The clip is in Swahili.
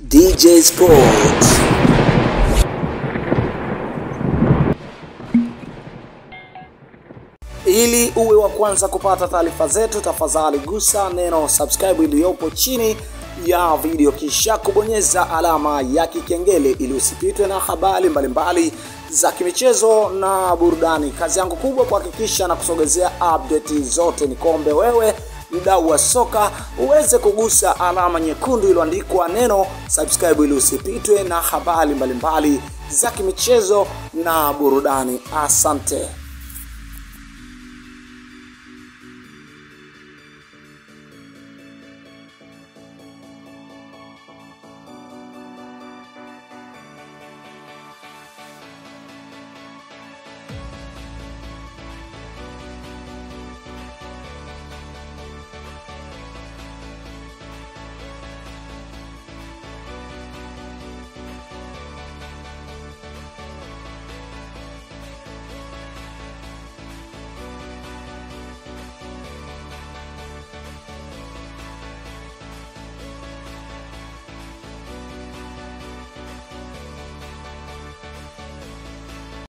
DJ Sports. Ili uwe wa kwanza kupata taarifa zetu, tafadhali gusa neno subscribe iliyopo chini ya video, kisha kubonyeza alama ya kikengele ili usipitwe na habari mbalimbali za kimichezo na burudani. Kazi yangu kubwa kuhakikisha na kusogezea update zote. Nikombe wewe mdau wa soka uweze kugusa alama nyekundu iliyoandikwa neno subscribe ili usipitwe na habari mbalimbali za kimichezo na burudani. Asante.